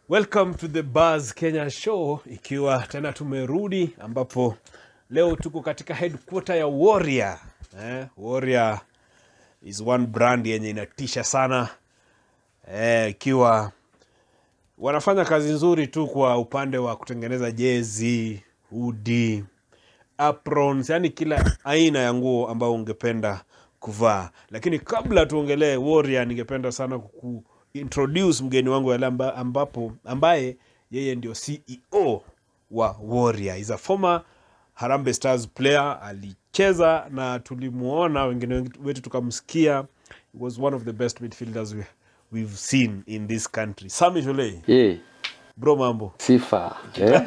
Welcome to the Buzz Kenya Show, ikiwa tena tumerudi ambapo leo tuko katika headquarter ya Warrior. Eh, Warrior is one brand yenye inatisha sana eh, ikiwa wanafanya kazi nzuri tu kwa upande wa kutengeneza jezi, hoodie, aprons, yani kila aina ya nguo ambayo ungependa kuvaa. Lakini kabla tuongelee Warrior, ningependa sana kuku introduce mgeni wangu yale amba, ambapo ambaye yeye ndio CEO wa Warrior. Is a former Harambee Stars player, alicheza na tulimuona, wengine wetu tukamsikia. He was one of the best midfielders we, we've seen in this country. Sami Jolei, Ye, bro, mambo sifa eh?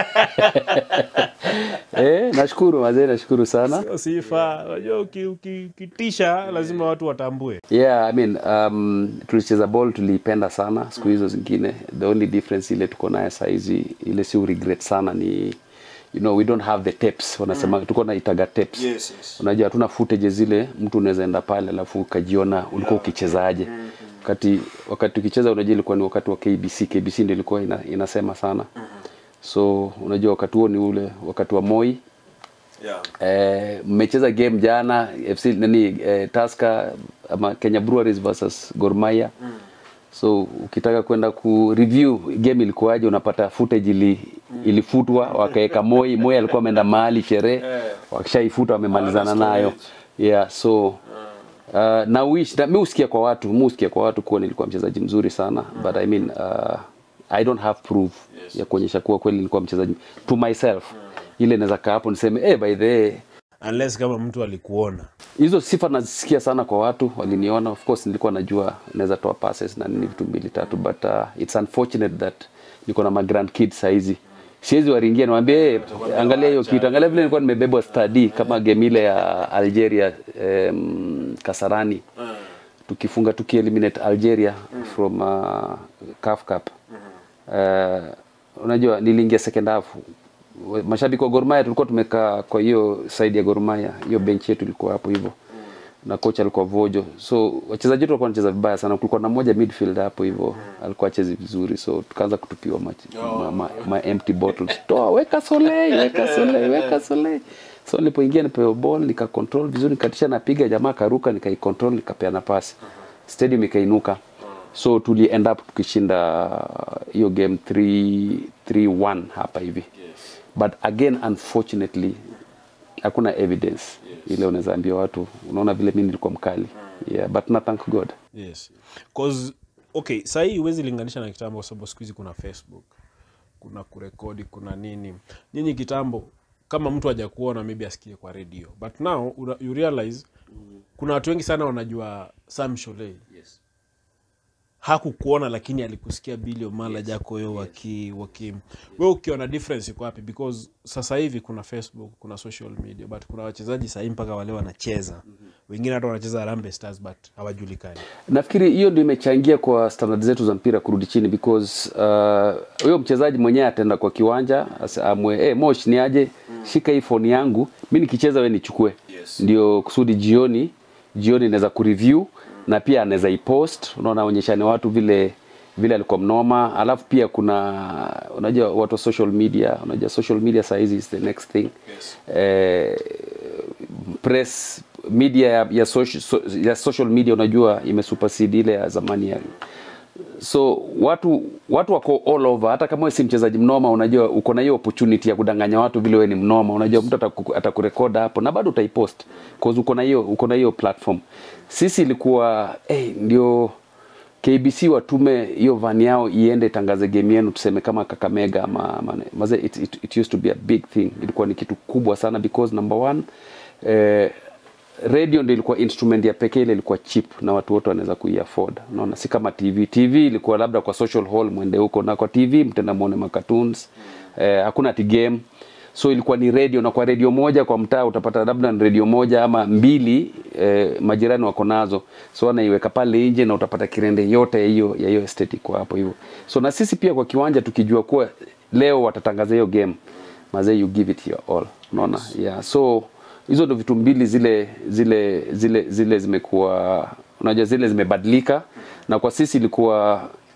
eh, nashukuru wazee, nashukuru sana. sio sifa. Unajua uki- uki- ukitisha lazima watu watambue. Yeah, I mean, um, tulicheza ball tuliipenda sana siku hizo zingine. The only difference ile tuko naye saizi ile si regret sana ni you know we don't have the tapes wanasema tuko na itaga tapes Yes, yes. unajua hatuna footage zile mtu unaweza enda pale alafu ukajiona ulikuwa ukichezaje wakati wakati ukicheza unajua ilikuwa ni wakati wa KBC KBC ndio ilikuwa ina, inasema sana so unajua wakati huo ni ule wakati wa Moi Yeah. Eh, mmecheza game jana FC nani eh, Tusker ama Kenya Breweries versus Gor Mahia. So ukitaka kwenda ku review game ilikuwaje, unapata footage ili ilifutwa, wakaweka Moi. Moi alikuwa ameenda mahali sherehe, wakishaifuta wamemalizana nayo. Yeah, so uh, na wish na mimi usikia kwa watu, mimi usikia kwa watu kuwa nilikuwa mchezaji mzuri sana but I mean uh, I don't have proof ya kuonyesha kuwa kweli nilikuwa mchezaji to myself. Ile naweza kaa hapo niseme eh, by the way Unless kama mtu alikuona. hizo sifa nazisikia sana kwa watu waliniona of course nilikuwa najua naweza toa passes na nini vitu mbili tatu but uh, it's unfortunate that niko na ma grand kids saizi siwezi waringia niwaambie hey, angalia hiyo kitu angalia vile nilikuwa nimebebwa study kama game ile ya Algeria um, Kasarani tukifunga tukieliminate Algeria from uh, CAF Cup uh, unajua niliingia second half mashabiki wa Gor Mahia tulikuwa tumekaa kwa hiyo side ya Gor Mahia hiyo bench yetu ilikuwa hapo hivyo na coach alikuwa Vojo so wachezaji wetu walikuwa wanacheza vibaya sana kulikuwa na mmoja midfield hapo hivyo alikuwa achezi vizuri so tukaanza kutupiwa ma, ma, ma, ma empty bottles toa weka Solei weka Solei weka Solei so nilipoingia nipewa ball nika control vizuri nikatisha napiga jamaa karuka nikai control nikapeana pasi stadium ikainuka so tuli end up tukishinda hiyo game 3 3-1 hapa hivi but again unfortunately hakuna evidence ile unaweza ambia watu unaona vile mimi nilikuwa mkali yeah but na thank god Yes. Cause okay, sahii huwezi linganisha na kitambo kwa sababu siku hizi kuna Facebook, kuna kurekodi, kuna nini. Nyinyi kitambo kama mtu haja kuona maybe asikie kwa radio. But now una- you realize kuna watu wengi sana wanajua Sam Sholei. Hakukuona lakini alikusikia Billy Omala Jakoyo waki waki wewe ukiona difference iko wapi because sasa hivi kuna Facebook, kuna social media but kuna wachezaji sahii mpaka wale wanacheza. Wengine hata wanacheza Harambee Stars but hawajulikani. nafikiri hiyo ndio imechangia kwa standard zetu za mpira kurudi chini because uh, huyo mchezaji mwenyewe ataenda kwa kiwanja asa- amwe hey, mosh ni aje shika hii phone yangu mi nikicheza we nichukue Yes. ndio kusudi jioni jioni naweza kureview na pia anaweza ipost unaona onyeshane watu vile vile alikuwa mnoma alafu pia kuna unajua watu wa social media unajua social media sahizi is the next thing Yes. eh, press media ya, ya, social, so, ya social media unajua imesupersede ile ya zamani ya so watu watu wako all over hata kama wewe si mchezaji mnoma unajua uko na hiyo opportunity ya kudanganya watu vile wewe ni mnoma unajua mtu ataku- atakurekoda hapo na bado utaipost cause uko na hiyo uko na hiyo platform sisi ilikuwa hey, ndio KBC watume hiyo van yao iende tangaze game yenu tuseme kama Kakamega ama, ama maze it, it, it used to be a big thing ilikuwa ni kitu kubwa sana because number one eh, radio ndio ilikuwa instrument ya pekee ile ilikuwa cheap na watu wote wanaweza kuiafford unaona si kama tv tv ilikuwa labda kwa social hall mwende huko na kwa tv mtenda muone macartoons eh, hakuna ati game so ilikuwa ni radio na kwa radio moja kwa mtaa utapata labda ni radio moja ama mbili eh, majirani wako nazo so anaiweka pale nje na utapata kirende yote ya hiyo ya hiyo estate iko hapo hivyo so na sisi pia kwa kiwanja tukijua kuwa leo watatangaza hiyo game mazee you give it your all unaona yeah so hizo ndo vitu mbili zile zile zile zile zimekuwa unajua zile zimebadilika na kwa sisi ilikuwa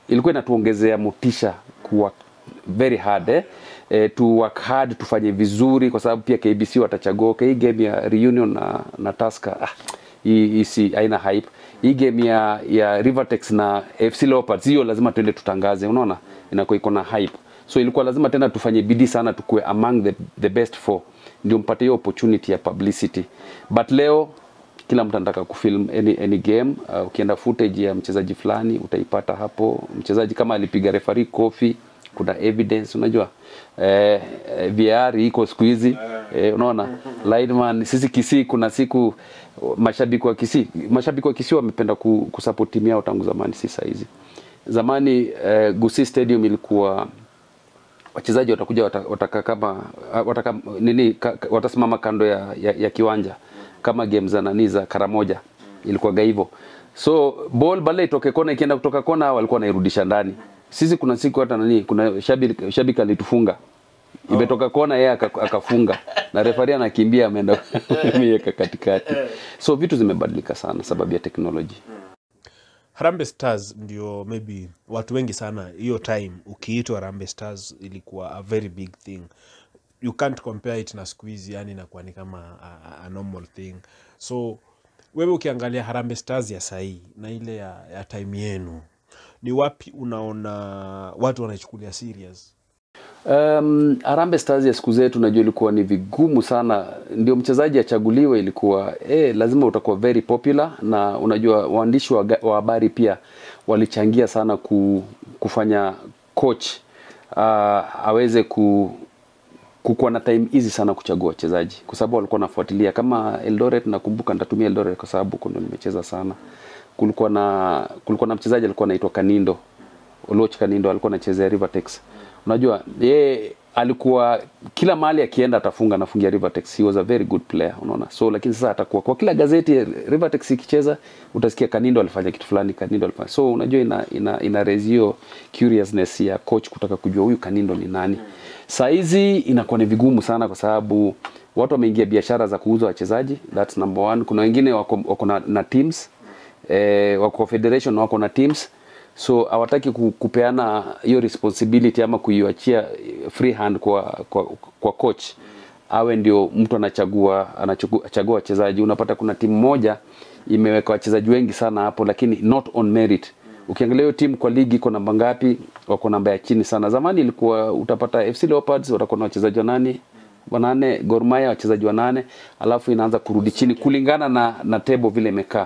ilikuwa inatuongezea motisha kuwa very hard eh? Eh, to work hard tufanye vizuri kwa sababu pia KBC watachagua okay, hii game ya reunion na, na Tusker ah, hii hii si haina hype. Hii game ya ya Rivertex na FC Leopards hiyo lazima tuende tutangaze, unaona inakuwa iko na hype. So ilikuwa lazima tena tufanye bidii sana tukue among the, the best four ndio mpate hiyo opportunity ya publicity. But leo kila mtu anataka kufilm any, any game uh, ukienda footage ya mchezaji fulani utaipata hapo. Mchezaji kama alipiga referee kofi, kuna evidence unajua eh, eh, VAR iko siku hizi eh, unaona lineman. Sisi Kisii kuna siku mashabiki wa Kisii mashabiki wa Kisii wamependa ku, kusupport timu yao tangu zamani, si saa hizi. Zamani eh, Gusii Stadium ilikuwa wachezaji watakuja wata- wataka kama wataka nini ka, ka- watasimama kando ya, ya, ya kiwanja kama game za nani za Karamoja ilikuwaga hivyo. So ball bale itoke kona ikienda kutoka kona walikuwa wanairudisha ndani. Sisi kuna siku hata nani kuna shabiki shabiki alitufunga. Imetoka kona yeye aka- akafunga na refari anakimbia ameenda ameweka katikati. So vitu zimebadilika sana sababu ya teknoloji. Harambee Stars ndio maybe watu wengi sana hiyo time ukiitwa Harambee Stars ilikuwa a very big thing you can't compare it na siku hizi yani inakuwa ni kama a, a normal thing so wewe ukiangalia Harambee Stars ya sahii na ile ya, ya time yenu ni wapi unaona watu wanaichukulia serious Um, Harambee Stars ya siku zetu najua ilikuwa ni vigumu sana, ndio mchezaji achaguliwe, ilikuwa eh, lazima utakuwa very popular, na unajua waandishi wa ga- wa habari pia walichangia sana ku, kufanya coach uh, aweze ku, kukuwa na time easy sana kuchagua wachezaji kwa sababu walikuwa wanafuatilia kama Eldoret. Nakumbuka nitatumia Eldoret kwa sababu huko ndo nimecheza sana. Kulikuwa na kulikuwa na mchezaji alikuwa anaitwa Kanindo Oloch Kanindo alikuwa anachezea Rivertex. Unajua yeye alikuwa kila mahali akienda atafunga anafungia Rivertex. He was a very good player, unaona. So lakini sasa atakuwa kwa kila gazeti Rivertex ikicheza utasikia Kanindo alifanya kitu fulani, Kanindo alifanya. So unajua ina ina, ina raise hiyo curiousness ya coach kutaka kujua huyu Kanindo ni nani. Saa hizi inakuwa ni vigumu sana kwa sababu watu wameingia biashara za kuuza wachezaji. That's number one. Kuna wengine wako, wako na, na teams eh, wako federation wako na teams so hawataki ku- kupeana hiyo responsibility ama kuiachia free hand kwa, kwa, kwa coach awe ndio mtu anachagua anachagua wachezaji. Unapata kuna timu moja imeweka wachezaji wengi sana hapo, lakini not on merit. Ukiangalia hiyo timu kwa ligi iko namba ngapi? Wako namba ya chini sana. Zamani ilikuwa utapata FC Leopards watakuwa na wachezaji wanane wanane, Gor Mahia wachezaji wanane, alafu inaanza kurudi chini kulingana na, na table vile imekaa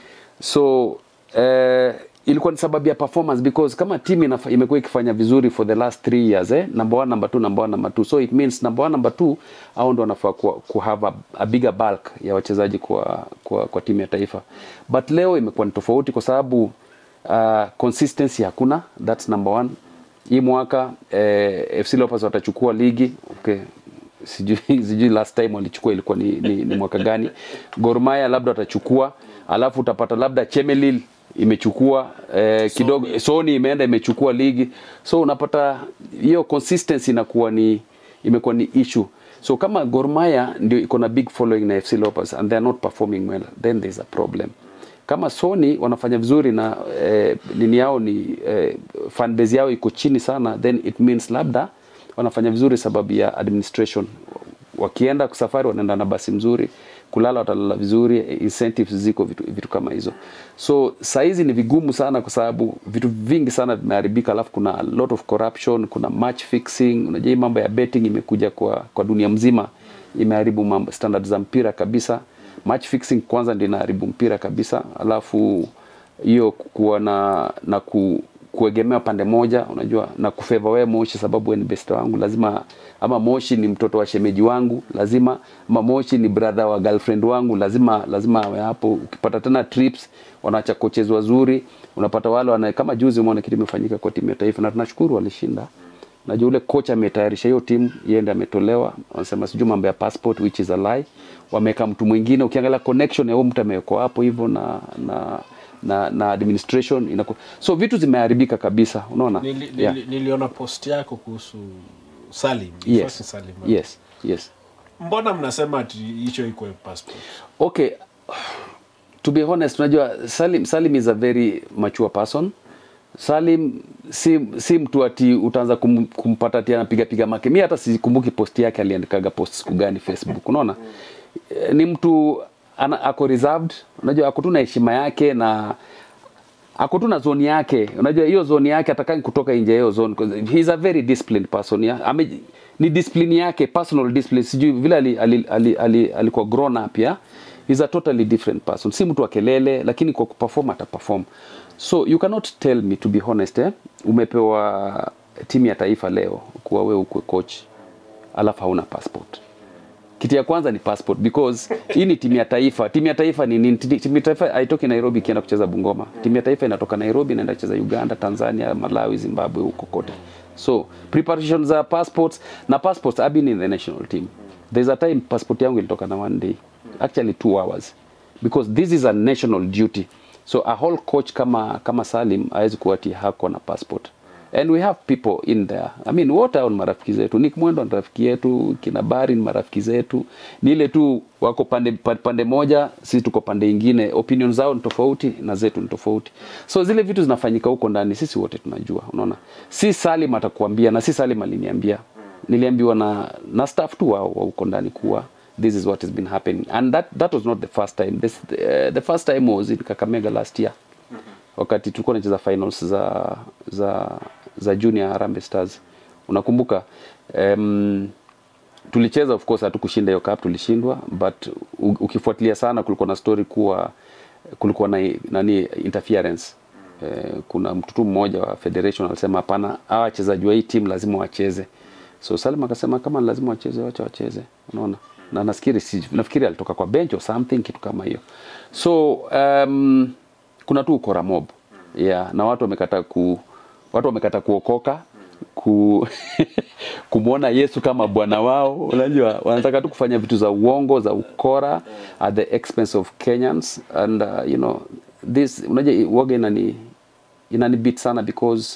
so eh, ilikuwa ni sababu ya performance because kama team inafa- imekuwa ikifanya vizuri for the last three years eh, number one, number two, number one, number two. So it means number one, number two au ndo wanafaa ku, ku have a, a bigger bulk ya wachezaji kwa, kwa, kwa timu ya taifa, but leo imekuwa ni tofauti kwa sababu uh, consistency hakuna, that's number one. Hii mwaka eh, FC Leopards watachukua ligi okay sijui sijui last time walichukua ilikuwa ni, ni, ni mwaka gani. Gor Mahia labda watachukua, alafu utapata labda Chemelil imechukua eh, kidogo Sony imeenda imechukua ligi, so unapata hiyo consistency inakuwa ni imekuwa ni issue. So kama Gor Mahia ndio iko na big following na FC Leopards and they are not performing well, then there's a problem kama Sony wanafanya vizuri na eh, nini yao ni eh, fan base yao iko chini sana, then it means labda wanafanya vizuri sababu ya administration. Wakienda safari wanaenda na basi mzuri, kulala watalala vizuri, incentives ziko vitu, vitu kama hizo. So saizi ni vigumu sana kwa sababu vitu vingi sana vimeharibika, alafu kuna a lot of corruption, kuna match fixing. Unajua hii mambo ya betting imekuja kwa, kwa dunia mzima, imeharibu mambo standard za mpira kabisa match fixing kwanza ndio inaharibu mpira kabisa, alafu hiyo kuwa na na ku, kuegemea pande moja, unajua na kufeva wewe Moshi sababu wewe ni best wangu, lazima ama Moshi ni mtoto wa shemeji wangu, lazima ama Moshi ni brother wa girlfriend wangu, lazima lazima awe hapo. Ukipata tena trips, wanaacha coaches wazuri, unapata wale wana kama juzi umeona kitu imefanyika kwa timu ya taifa, na tunashukuru walishinda. Najua ule kocha ametayarisha hiyo timu, yeye ndiye ametolewa. Wanasema sijui mambo ya passport which is a lie. Wameweka mtu mwingine, ukiangalia connection ya huyo mtu amewekwa hapo hivyo na na na, na administration inaku... so vitu zimeharibika kabisa, unaona Nili, nili, yeah. niliona post yako kuhusu Salim, yes. Ifasi Salim. yes yes Mbona mnasema ati hicho iko passport? okay to be honest unajua Salim, Salim is a very mature person Salim si, si mtu ati utaanza kum, kumpata ati anapiga piga make. Mimi hata sikumbuki post yake aliandikaga post siku gani Facebook. Unaona? Eh, Ni mtu ana, ako reserved, unajua ako tu na heshima yake na ako tu na zone yake. Unajua hiyo zone yake atakangi kutoka nje ya hiyo zone. 'cause He is a very disciplined person. Yeah? Ame, ni discipline yake, personal discipline. Sijui vile ali, ali, ali, ali, alikuwa grown up ya. He's a totally different person. Si mtu wa kelele lakini kwa kuperform ataperform. So you cannot tell me to be honest eh, umepewa timu ya taifa leo kuwa wewe ukwe coach alafu hauna passport kitu ya kwanza ni passport because hii ni timu ya taifa. Timu ya taifa ni nini? Ti- Timu ya taifa haitoki Nairobi ikienda kucheza Bungoma. Timu ya taifa inatoka Nairobi inaenda kucheza Uganda, Tanzania, Malawi, Zimbabwe, huko kote. So preparation za passports na passports I've been in the national team. There's a time passport yangu ilitoka na one day, actually two hours because this is a national duty. So a whole coach kama kama Salim hawezi kuwa ati hako na passport and we have people in there i mean wote hao ni marafiki zetu nick mwendo ni rafiki yetu kina bari ni marafiki zetu ni ile tu wako pande, pa- pande moja sisi tuko pande ingine opinion zao ni tofauti na zetu ni tofauti so zile vitu zinafanyika huko ndani sisi wote tunajua unaona si salim atakuambia na si salim aliniambia niliambiwa na na staff tu wao wa huko ndani kuwa this is what has been happening and that that was not the first time this, uh, the first time was in kakamega last year wakati tulikuwa tunacheza finals za za za junior Harambee Stars unakumbuka um, tulicheza of course hatukushinda hiyo cup tulishindwa but u- ukifuatilia sana kulikuwa na story kuwa kulikuwa na nani interference eh, kuna mtoto mmoja wa federation alisema hapana hawa wachezaji wa hii team lazima wacheze so Salim akasema kama ni lazima wacheze wacha wacheze unaona na nafikiri si, nafikiri alitoka kwa bench or something kitu kama hiyo so um, kuna tu ukora mob yeah, na watu wamekata ku watu wamekata kuokoka ku kumwona Yesu kama bwana wao. Unajua, wanataka tu kufanya vitu za uongo za ukora at the expense of Kenyans and uh, you know this, unajua waga inani inani beat sana because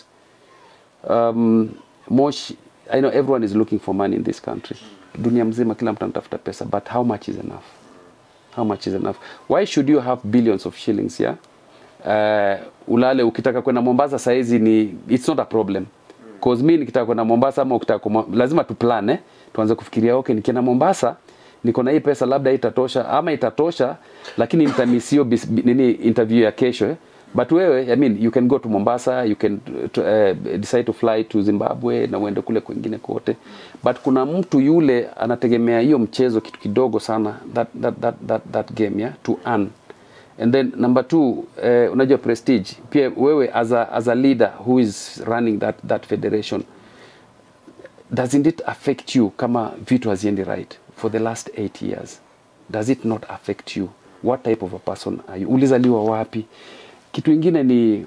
um, Mosh, I know everyone is looking for money in this country. Dunia mzima kila mtu anatafuta pesa, but how much is enough? How much is enough? Why should you have billions of shillings yeah? Uh, ulale ukitaka kwenda Mombasa saizi ni it's not a problem. Cause mi nikitaka kwenda Mombasa ama ukitaka kuma, lazima tu plan eh? Tuanze kufikiria okay, nikienda Mombasa niko na hii pesa labda itatosha ama itatosha, lakini nitamisio bis- bi- nini interview ya kesho eh? But wewe I mean you can go to Mombasa, you can to, uh, decide to fly to Zimbabwe na uende kule kwengine kote. But kuna mtu yule anategemea hiyo mchezo kitu kidogo sana that that that that, that game yeah to earn and then number two eh, unajua prestige pia wewe as a, as a leader who is running that, that federation doesn't it affect you kama vitu haziendi right for the last eight years does it not affect you what type of a person are you ulizaliwa wapi kitu ingine ni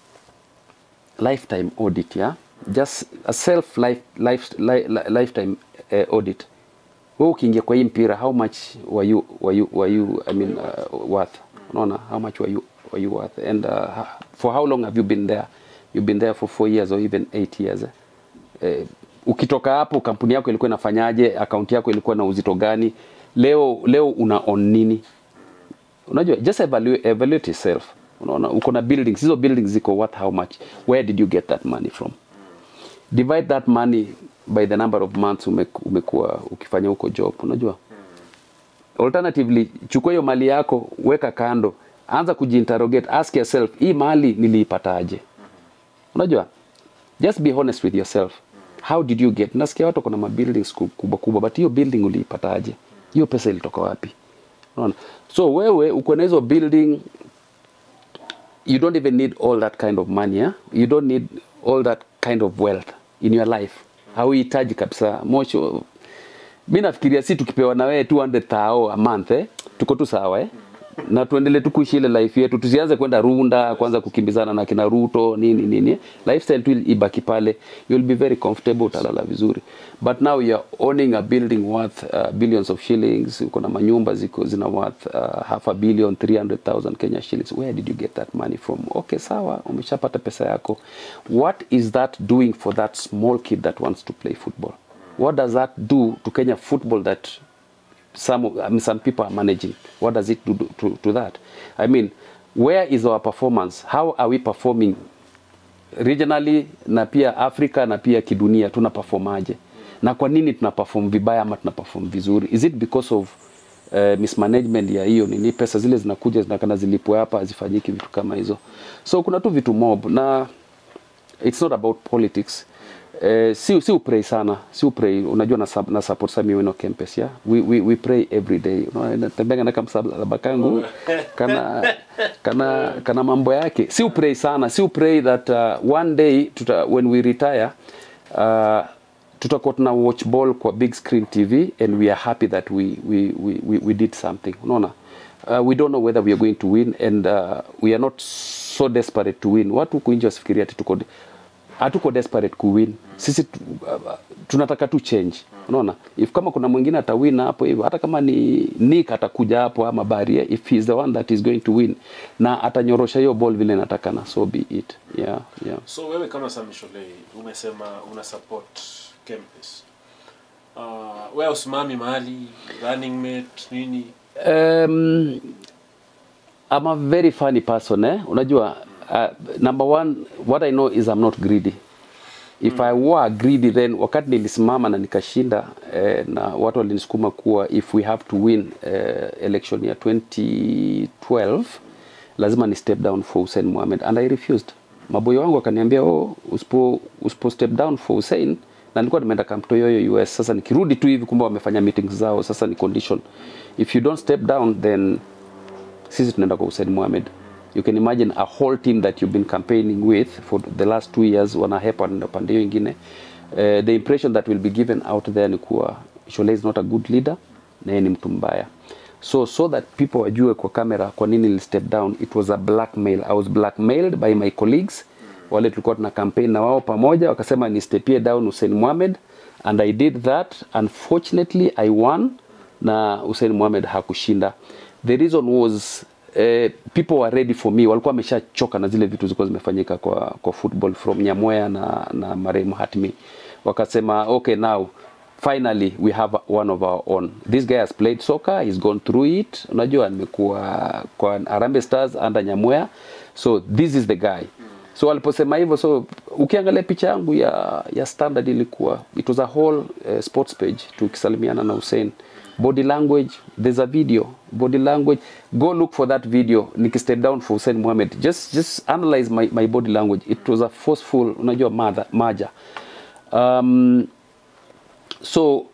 lifetime audit ya just a self life, life, li, li, lifetime uh, audit wewe ukiingia kwa hii mpira how much were you, were you, were you I mean, uh, worth unaona how much were you, were you worth and uh, for how long have you been there you've been there for four years or even eight years eh? Eh, ukitoka hapo kampuni yako ilikuwa inafanyaje akaunti yako ilikuwa na uzito gani leo leo una on nini unajua just evaluate, evaluate yourself unaona uko na buildings hizo buildings ziko worth how much where did you get that money from divide that money by the number of months ume- umekuwa ukifanya huko job unajua alternatively chukua hiyo mali yako weka kando anza kujiinterrogate ask yourself hii mali niliipataje unajua just be honest with yourself how did you get nasikia watu kuna mabuildings ku- kubwa kubwa but hiyo building uliipataje hiyo pesa ilitoka wapi unaona so wewe uko na hizo building you don't even need all that kind of money yeah? you don't need all that kind of wealth in your life hauhitaji kabisa mocho mi nafikiria si tukipewa na wewe 200 thao a month eh? tuko tu sawa eh? na tuendelee tu kuishi ile life yetu tusianze kwenda runda kwanza kukimbizana na kina ruto nini nini eh? lifestyle tu ibaki pale you'll be very comfortable utalala vizuri but now you're owning a building worth uh, billions of shillings uko na manyumba ziko zina worth uh, half a billion 300000 kenya shillings where did you get that money from okay sawa umeshapata pesa yako what is that doing for that small kid that wants to play football what does that do to kenya football that some of- I mean, some people are managing. What does it do to, to that? I mean, where is our performance? How are we performing regionally na pia Afrika na pia kidunia tuna performaje na kwa nini tuna perform vibaya ama tuna perform vizuri is it because of uh, mismanagement ya hiyo nini pesa zile zinakuja zinakana zilipwe hapa hazifanyiki vitu kama hizo so kuna tu vitu mob na it's not about politics Eh, si, si upray sana si upray unajua na, sub- na support Sami Wino campus ya we, we, we pray every day Unaona, natembea na kamsalaba kangu kana kana kana mambo yake si upray sana si upray that uh, one day tuta, when we retire uh, tutakuwa tuna watch ball kwa big screen tv and we are happy that we, we, we, we, we did something unaona uh, we don't know whether we are going to win and uh, we are not so desperate to win watu huku nje wasifikiria ati tuko hatuko desperate kuwin sisi tu, uh, tunataka tu change unaona if kama kuna mwingine atawin hapo hivyo hata kama ni Nick atakuja hapo ama Baria if he is the one that is going to win na atanyorosha hiyo ball vile natakana so be it yeah yeah so wewe kama Sami Sholei umesema una support campus uh, wewe usimami mahali running mate nini Um, I'm a very funny person eh? Unajua uh, number one what I know is I'm not greedy. If I were greedy then wakati nilisimama na nikashinda eh, na watu walinisukuma kuwa if we have to win eh, election ya 2012 lazima ni step down for Hussein Mohamed and I refused. Maboyo wangu wakaniambia oh, usipo, usipo step down for Hussein na nilikuwa nimeenda Camp Toyoyo US. Sasa nikirudi tu hivi kumbe wamefanya meetings zao, sasa ni condition. If you don't step down then sisi tunaenda kwa Hussein Mohamed. You can imagine a whole team that you've been campaigning with for the last two years wanahepa wanaenda pande hiyo ingine. Uh, the impression that will be given out there ni kuwa Shole is not a good leader na yeye ni mtu mbaya. So so that people wajue kwa kamera kwa nini nili step down, it was a blackmail. I was blackmailed by my colleagues wale tulikuwa tuna campaign na wao pamoja, wakasema ni stepie down Hussein Mohamed and I did that. Unfortunately I won na Hussein Mohamed hakushinda. The reason was eh, people were ready for me, walikuwa wameshachoka na zile vitu zilikuwa zimefanyika kwa, kwa football from Nyamoya na, na marehemu Hatmi, wakasema okay now finally we have one of our own. This guy has played soccer, he's gone through it. Unajua nimekuwa kwa Harambee Stars under Nyamoya, so this is the guy so waliposema hivyo so ukiangalia picha yangu ya ya standard ilikuwa it was a whole uh, sports page tukisalimiana na Hussein body language there's a video body language go look for that video nikistep down for Hussein Mohamed just just analyze my, my body language it was a forceful unajua mother maja um, so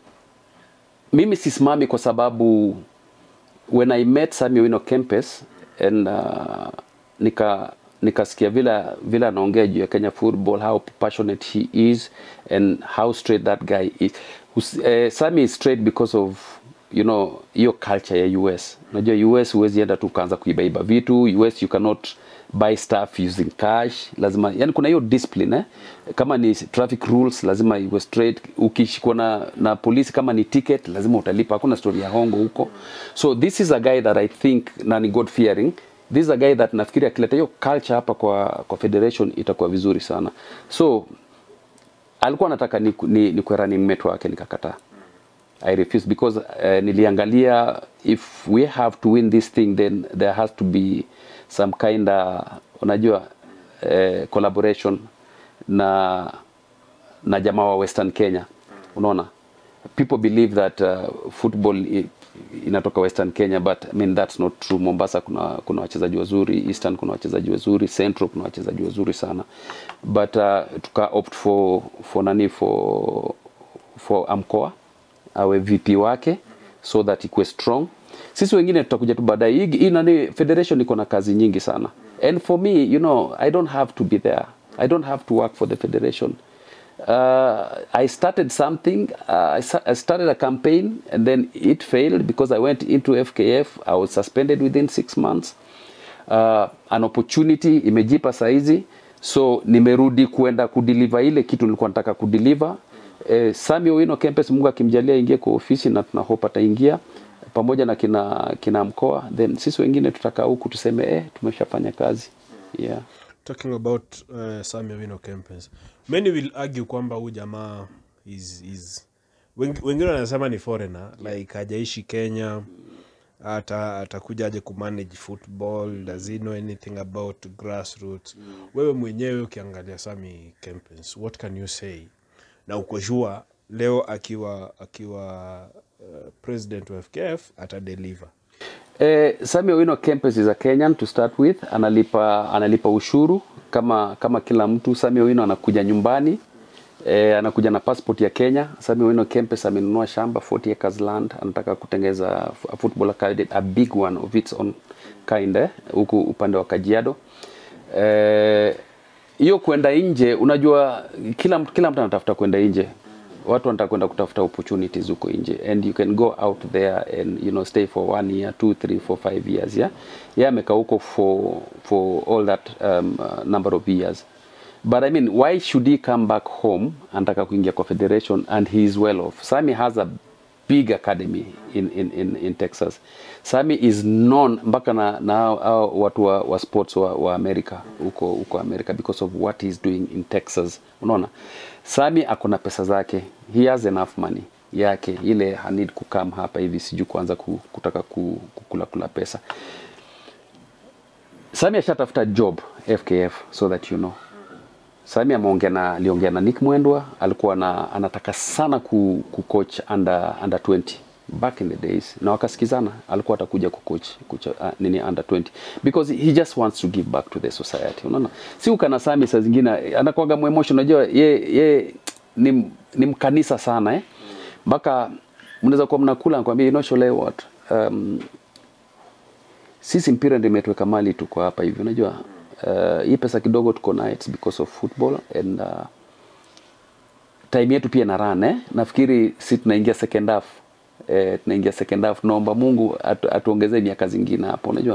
mimi sisimami kwa sababu when I met Sami Wino Kempes and uh, nika nikasikia vile vile anaongea juu ya Kenya football how passionate he is and how straight that guy is Hus, eh, Sami is straight because of you know hiyo culture ya US unajua US huwezi enda tu ukaanza kuibaiba vitu US you cannot buy stuff using cash lazima yani kuna hiyo discipline eh? kama ni traffic rules lazima iwe straight ukishikwa na, na polisi kama ni ticket lazima utalipa hakuna story ya hongo huko so this is a guy that i think na ni god fearing this is a guy that nafikiri akileta hiyo culture hapa kwa kwa federation itakuwa vizuri sana so alikuwa anataka ni, ni, ni running mate wake nikakataa I refuse because uh, niliangalia if we have to win this thing then there has to be some kind of unajua uh, collaboration na na jamaa wa Western Kenya unaona people believe that uh, football i, inatoka Western Kenya but I mean that's not true Mombasa kuna kuna wachezaji wazuri Eastern kuna wachezaji wazuri Central kuna wachezaji wazuri sana but uh, tuka opt for for nani for for Amkoa awe VP wake so that ikuwe strong. Sisi wengine tutakuja tu baadaye. Hii hii nani federation iko na kazi nyingi sana. And for me, you know, I don't have to be there. I don't have to work for the federation. Uh, I started something. Uh, I, sa- I started a campaign and then it failed because I went into FKF. I was suspended within six months. Uh, an opportunity imejipa saizi so nimerudi kuenda kudeliver ile kitu nilikuwa nataka kudeliver eh, Sami Owino Kempes Mungu akimjalia ingie kwa ofisi na tuna hope ataingia pamoja na kina kina mkoa then sisi wengine tutakaa huku tuseme eh, tumeshafanya kazi yeah. talking about uh, Sami Owino Kempes many will argue kwamba huyu jamaa is, is wengi- wengine wanasema ni foreigner like hajaishi Kenya ata atakujaje kumanage football does he know anything about grassroots wewe mwenyewe ukiangalia Sami Kempens what can you say na uko sure leo akiwa akiwa uh, president wa FKF atadeliver Eh, Sami Owino Kempes is a Kenyan to start with. Analipa analipa ushuru kama kama kila mtu. Sami Owino anakuja nyumbani eh, anakuja na passport ya Kenya. Sami Owino Kempes amenunua shamba 40 acres land, anataka kutengeza a football academy, a big one of its own kind eh, huku upande wa Kajiado. Eh, hiyo kwenda nje, unajua kila mtu kila mtu anatafuta kwenda nje watu wanataka kwenda kutafuta opportunities huko nje and you can go out there and you know stay for one year two three four five years yeah yeah amekaa huko for for all that um, uh, number of years but i mean why should he come back home anataka kuingia kwa federation and he is well off sami has a big academy in, in, in, in texas sami is known mpaka na, na hao- hao watu wa, wa sports wa, wa america huko huko america because of what he's doing in texas unaona sami ako na pesa zake he has enough money yake ile hanid kukam hapa hivi sijui kuanza ku, kutaka ku, kukula kula pesa sami ashatafuta job fkf so that you know Sami ameongea na aliongea na Nick Mwendwa, alikuwa na, anataka sana ku, ku coach under under 20 back in the days, na wakasikizana, alikuwa atakuja ku coach kucha, uh, nini under 20 because he just wants to give back to the society. Unaona, si ukana Sami saa zingine anakuwaga mu emotion, unajua ye, ye ni, ni mkanisa sana eh, mpaka mnaweza kuwa mnakula nakwambia, you know Shole what um, sisi mpira ndio imetuweka mali tuko hapa hivi unajua uh, hii pesa kidogo tuko nayo it's because of football and uh, time yetu pia na run eh? nafikiri si tunaingia second half eh, tunaingia second half naomba mungu atu, atuongezee miaka zingine hapo unajua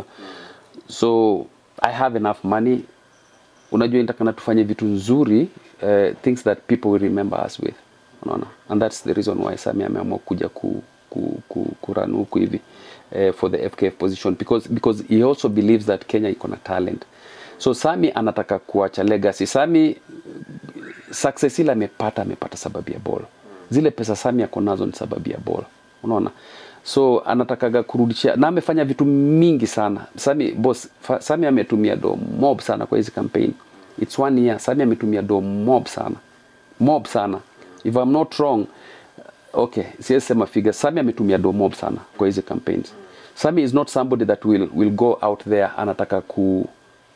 so i have enough money unajua nitakana tufanye vitu nzuri uh, things that people will remember us with unaona and that's the reason why Sami ameamua kuja ku, ku, ku, kuran huku hivi uh, for the FKF position because because he also believes that Kenya iko na talent so Sami anataka kuacha legacy Sami success ile amepata amepata sababu ya ball zile pesa Sami ako nazo ni sababu ya ball unaona so anatakaga kurudisha na amefanya vitu mingi sana Sami boss fa, Sami ametumia do mob sana kwa hizi campaign it's one year Sami ametumia do mob sana mob sana if I'm not wrong okay siwezi sema figure Sami ametumia do mob sana kwa hizi campaigns Sami is not somebody that will, will go out there anataka ku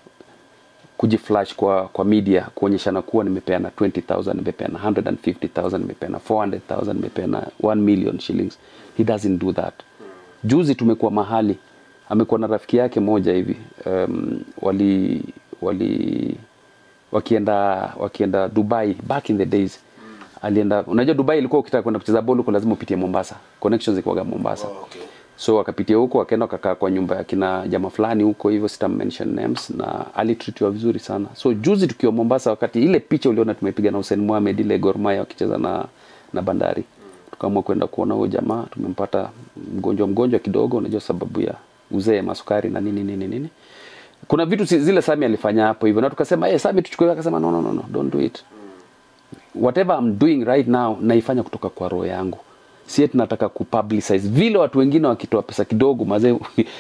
kujiflash kwa kwa media kuonyeshana kuwa nimepeana 20000 nimepeana 150000 nimepeana 400000 nimepeana 1 million shillings he doesn't do that juzi tumekuwa mahali amekuwa na rafiki yake moja hivi um, wali wali wakienda wakienda Dubai back in the days alienda unajua Dubai ilikuwa ukitaka kwenda kucheza ball huko lazima upitie Mombasa connections zilikuwa Mombasa Oh, okay. so wakapitia huko wakaenda wakakaa kwa nyumba ya kina jamaa fulani huko hivyo sita mention names na alitritiwa vizuri sana so juzi tukiwa Mombasa wakati ile picha uliona tumepiga na Hussein Mohamed ile Gor Mahia wakicheza na na Bandari tukaamua kwenda kuona huyo jamaa tumempata mgonjwa mgonjwa kidogo unajua sababu ya uzee masukari na nini nini nini kuna vitu si- zile Sami alifanya hapo hivyo na tukasema hey, Sami tuchukue akasema no, no, no, no, don't do it whatever I'm doing right now naifanya kutoka kwa roho yangu sie tunataka kupublicize vile watu wengine wakitoa pesa kidogo mazee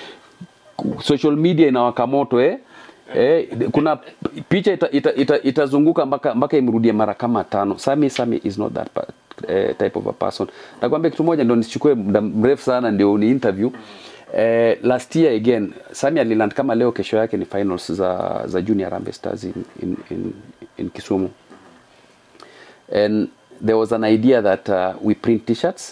social media inawaka moto eh? Eh, kuna picha itazunguka ita, ita, itazunguka mpaka mpaka imrudie mara kama tano sami sami is not that pa, eh, type of a person nakwambia kitu moja ndio nisichukue muda mrefu sana ndio ni interview eh, last year again sami aliland kama leo kesho yake ni finals za za junior Harambee stars in, in, in, in kisumu and there was an idea that uh, we print t-shirts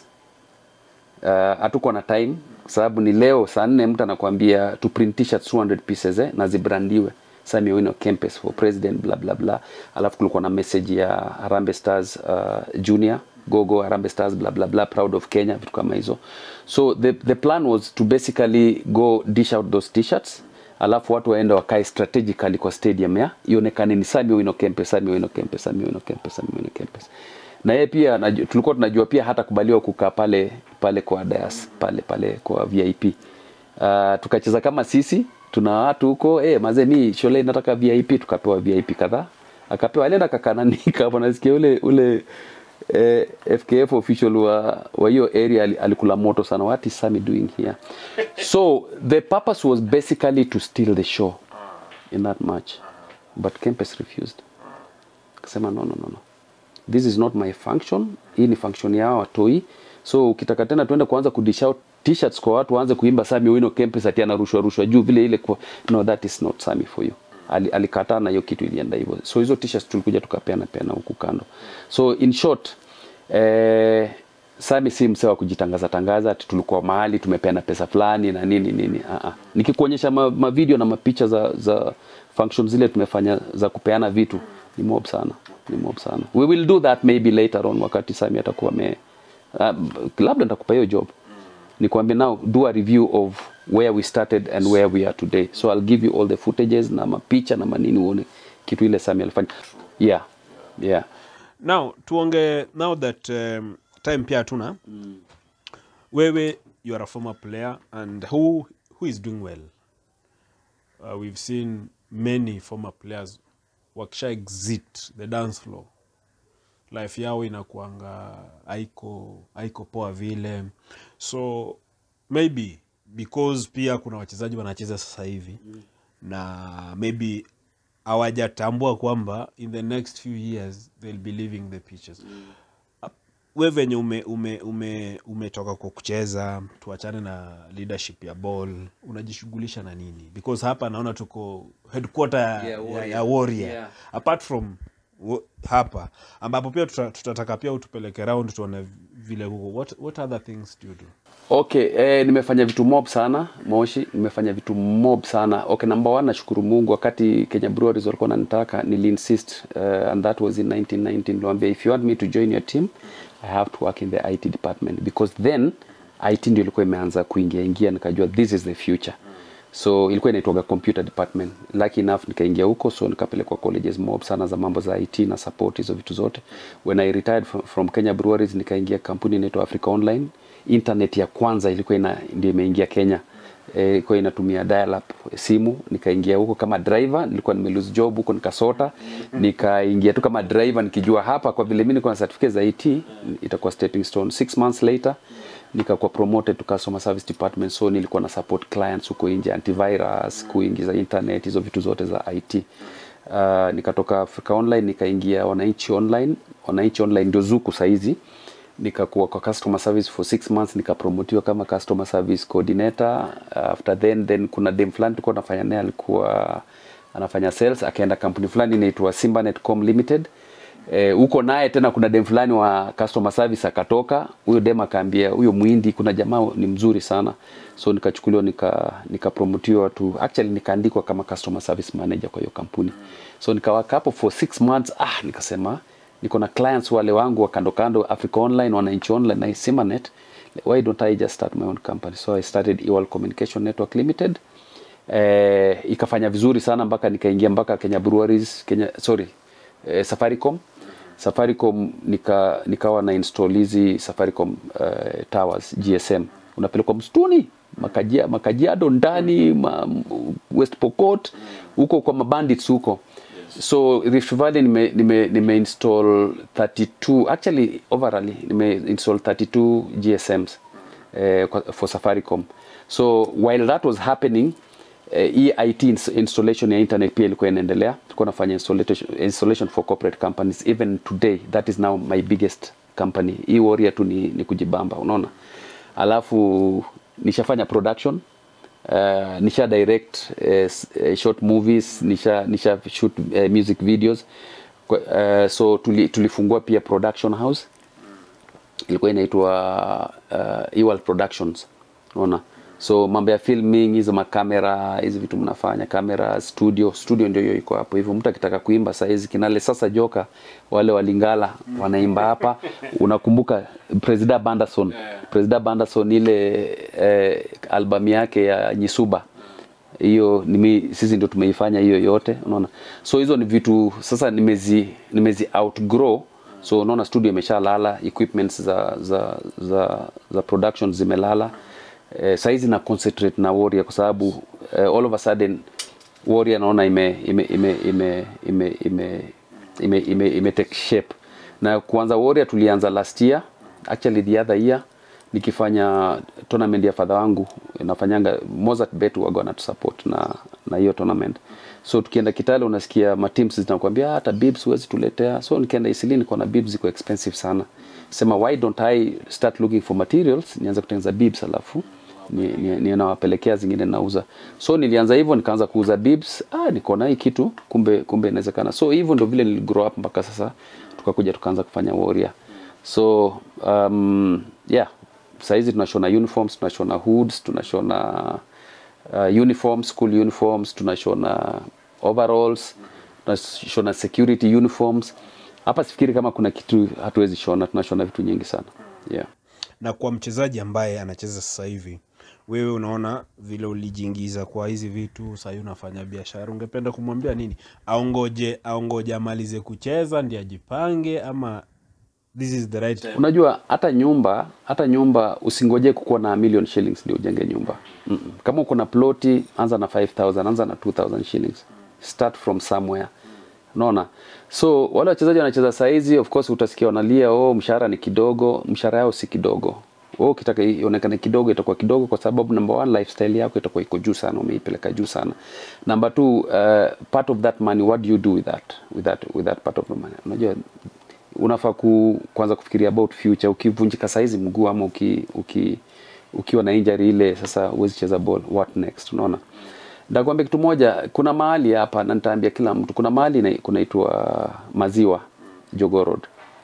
uh, hatuko na time kwa sababu ni leo saa nne mtu anakuambia to print t-shirts 200 pieces eh, na zibrandiwe Sami Owino Kempes for president bla bla bla alafu kulikuwa na message ya Harambee Stars uh, junior gogo Harambee Stars bla bla bla proud of Kenya vitu kama hizo so the, the plan was to basically go dish out those t-shirts alafu watu waende wakae strategically kwa stadium ya ionekane ni Sami Owino Kempes Sami Owino Kempes Sami Owino Kempes Sami Owino Kempes na yeye pia naju, tulikuwa tunajua pia hata kubaliwa kukaa pale pale kwa dais pale pale kwa VIP uh, tukacheza kama sisi tuna watu huko eh mazee mi shule nataka VIP tukapewa VIP kadhaa akapewa alienda kakanani kama nasikia ule ule eh, FKF official wa wa hiyo area ali- alikula moto sana what is Sami doing here so the purpose was basically to steal the show in that match but Kempes refused akasema no, no, no, no. this is not my function hii ni function yao watoi so ukitaka tena tuende kuanza kudish out t-shirts kwa watu waanze kuimba Sami Owino Kempes ati anarushwa rushwa juu vile ile kwa, no that is not Sami for you Ali- alikataa na hiyo kitu ilienda hivyo so hizo t-shirts tulikuja tukapeana peana huku kando so in short eh, Sami si msee wa kujitangaza tangaza ati tulikuwa mahali tumepeana pesa fulani na nini nini. Uh -uh. Nikikuonyesha ma, ma video na mapicha za za functions zile tumefanya za kupeana vitu ni mob sana, ni mob sana. We will do that maybe later on wakati Sami atakuwa me uh, labda nitakupa hiyo job nikwambie now do a review of where we started and where we are today so I'll give you all the footages na mapicha na manini uone kitu ile Sami alifanya yeah yeah now tuonge now that um, time pia hatuna wewe you are a former player and who, who is doing well uh, we've seen many former players wakisha exit the dance floor life yao inakuanga haiko haiko poa vile so maybe because pia kuna wachezaji wanacheza sasa hivi mm. na maybe hawajatambua kwamba in the next few years they'll be leaving the pitches mm. we venye ume, ume, ume, umetoka kwa kucheza tuachane na leadership ya ball unajishughulisha na nini because hapa naona tuko headquarter ya, Yeah, ya, Warrior. ya warrior Yeah. apart from wo- hapa ambapo pia tuta- tutataka pia utupeleke round tuone vile huko what, what other things do you do Okay, eh, nimefanya vitu mob sana Moshi, nimefanya vitu mob sana. Okay, number one nashukuru Mungu wakati Kenya Breweries walikuwa wananitaka niliinsist uh, and that was in 1919 niliwaambia if you want me to join your team I have to work in the IT department because then IT ndio ilikuwa imeanza kuingia ingia nikajua this is the future. So ilikuwa inaitwaga computer department. Lucky enough nikaingia huko so nikapelekwa colleges mob sana za mambo za IT na support hizo vitu zote. When I retired from, from Kenya Breweries nikaingia kampuni inaitwa Africa Online internet ya kwanza ilikuwa ina, ndio imeingia Kenya Eh, ilikuwa inatumia dial up simu nikaingia huko kama driver nilikuwa nime lose job huko nikasota nikaingia tu kama driver nikijua hapa kwa vile mimi niko na certificate za IT itakuwa stepping stone six months later nikakuwa promoted to customer service department so nilikuwa na support clients huko nje antivirus kuingiza internet hizo vitu zote za IT uh, nikatoka Africa Online nikaingia wananchi online wananchi online ndio zuku saizi nikakuwa kwa customer service for six months nikapromotiwa kama customer service coordinator after then then kuna dem fulani tulikuwa nafanya naye alikuwa anafanya sales akaenda kampuni fulani inaitwa Simbanetcom Limited eh, huko naye tena kuna dem fulani wa customer service akatoka huyo dem akaambia huyo mwindi kuna jamaa ni mzuri sana so nikachukuliwa nika nikapromotiwa tu actually nikaandikwa kama customer service manager kwa hiyo kampuni so nikawaka hapo for six months ah nikasema niko na clients wale wangu wa kando kando Africa Online, Wananchi Online na Simanet. Why don't I just start my own company? So I started Ewal Communication Network Limited. Eh, ikafanya vizuri sana mpaka nikaingia mpaka Kenya Breweries, Kenya sorry, eh, Safaricom. Safaricom nika nikawa na install hizi Safaricom eh, towers GSM. Unapelekwa msituni makajia makajiado ndani ma, West Pokot huko kwa mabandits huko so Rift Valley nime, nime, nime install 32 actually overall nime install 32 GSMs eh, kwa- for Safaricom so while that was happening eh, hii IT ins- installation ya internet pia ilikuwa inaendelea tulikuwa nafanya installation, installation for corporate companies even today that is now my biggest company hii warrior tu ni, ni kujibamba unaona alafu nishafanya production uh, nisha direct uh, s- uh, short movies nisha nisha shoot uh, music videos Kwa- uh, so tuli, tulifungua pia production house ilikuwa inaitwa uh, Ewald Productions unaona so mambo ya filming hizo makamera hizi vitu mnafanya kamera studio studio ndio hiyo iko hapo hivyo mtu akitaka kuimba saizi kinale sasa joka wale walingala wanaimba hapa unakumbuka Presida Banderson Presida Banderson ile eh, albamu yake ya Nyisuba hiyo nimi, sisi ndio tumeifanya hiyo yote unaona so hizo ni vitu sasa nimezi nimezi outgrow so unaona studio imeshalala equipments za za za, za production zimelala eh, saizi na concentrate na warrior kwa sababu eh, all of a sudden warrior naona ime ime ime ime ime ime ime, ime, ime take shape na kuanza Warrior tulianza last year actually the other year nikifanya tournament ya fadha wangu nafanyanga Mozart Bet waga wanatusupport na na hiyo tournament so tukienda Kitale unasikia ma teams zinakwambia "Ah, hata bibs huwezi tuletea so nikienda Isili niko na bibs ziko expensive sana sema why don't I start looking for materials nianze kutengeneza bibs alafu ni, ni, ni nawapelekea zingine nauza so nilianza hivyo nikaanza kuuza bibs ah nikaona hii kitu kumbe kumbe inawezekana so hivyo ndio vile niligrow up mpaka sasa tukakuja tukaanza kufanya warrior so um, yeah sahizi tunashona uniforms tunashona hoods tunashona uh, uniforms school uniforms tunashona overalls tunashona security uniforms hapa sifikiri kama kuna kitu hatuwezi shona tunashona vitu nyingi sana yeah na kwa mchezaji ambaye anacheza sasa hivi wewe unaona vile ulijiingiza kwa hizi vitu sahii unafanya biashara ungependa kumwambia nini aongoje aongoje amalize kucheza ndi ajipange ama this is the right time unajua hata nyumba hata nyumba usingoje kukuwa na million shillings ndio ujenge nyumba Mm-mm. kama uko na ploti anza na 5000 anza na 2000 shillings start from somewhere unaona so wale wachezaji wanacheza saizi of course utasikia wanalia oh mshahara ni kidogo mshahara yao si kidogo wewe ukitaka ionekane kidogo itakuwa kidogo kwa sababu number one lifestyle yako itakuwa iko juu sana umeipeleka juu sana number two uh, part of that money what do you do with that with that with that part of the money unajua unafaa ku, kwanza kufikiria about future ukivunjika saizi mguu ama uki, uki, ukiwa na injury ile sasa huwezi cheza ball what next unaona ndakwambia kitu moja kuna mahali hapa na nitaambia kila mtu kuna mahali ina- kunaitwa maziwa Jogoo Road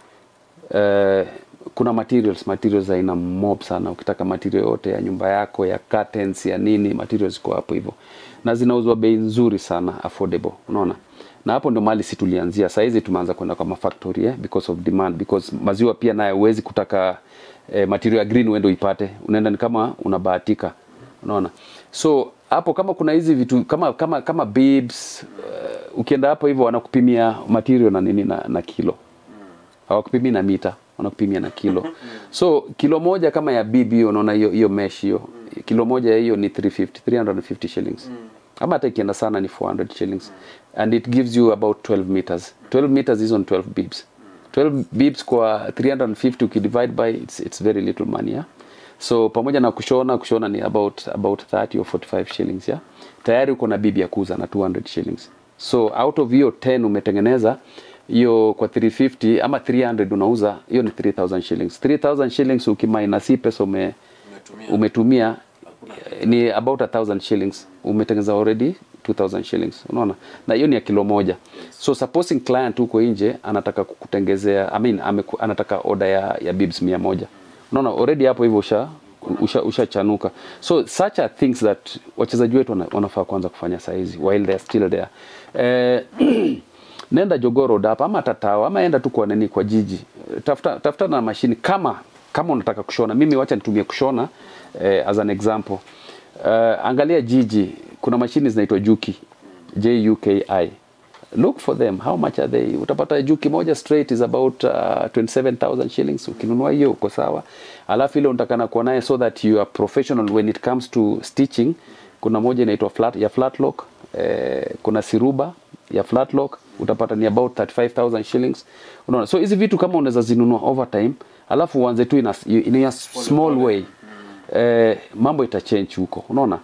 Eh, kuna materials materials za aina mob sana ukitaka material yote ya nyumba yako ya curtains ya nini materials ziko hapo hivyo na zinauzwa bei nzuri sana affordable unaona na hapo ndio mahali si tulianzia saa hizi tumeanza kwenda kwa mafactory eh, because of demand because maziwa pia naye huwezi kutaka eh, material ya green uende uipate unaenda ni kama unabahatika unaona so hapo kama kuna hizi vitu kama kama kama bibs uh, ukienda hapo hivyo wanakupimia material na nini na, na kilo hawakupimii na mita wanakupimia na kilo so kilo moja kama ya bibi hiyo unaona hiyo hiyo mesh hiyo kilo moja ya hiyo ni 350 350 shillings ama hata ikienda sana ni 400 shillings and it gives you about 12 meters 12 meters is on 12 bibs 12 bibs kwa 350 ukidivide by it's, it's very little money yeah? so pamoja na kushona kushona ni about about 30 or 45 shillings yeah? tayari uko na bibi ya kuuza na 200 shillings so out of hiyo 10 umetengeneza hiyo kwa 350 ama 300 unauza hiyo ni 3000 shillings 3000 shillings ukiminus hii pesa ume, umetumia eh, ni about a thousand shillings umetengeneza already 2000 shillings unaona na hiyo ni ya kilo moja so supposing client huko nje anataka kukutengezea I mean, ameku, anataka order ya, ya bibs mia moja unaona already hapo hivyo usha usha ushachanuka so such are things that wachezaji wetu wana- wanafaa kuanza kufanya saizi while they are still there eh, nenda Jogoo Road hapa ama Tatao ama enda tu kwa nini kwa jiji tafuta tafuta na mashini kama kama unataka kushona mimi wacha nitumie kushona eh, as an example uh, angalia jiji kuna mashini zinaitwa Juki J U K I look for them how much are they utapata Juki moja straight is about uh, 27000 shillings ukinunua hiyo uko sawa alafu ile unatakana kuwa naye so that you are professional when it comes to stitching kuna moja inaitwa flat ya flat lock eh, kuna siruba ya flat lock utapata ni about 35000 shillings unaona so hizi vitu kama unaweza zinunua over time alafu uanze tu in a, in a small way eh, mambo itachange huko unaona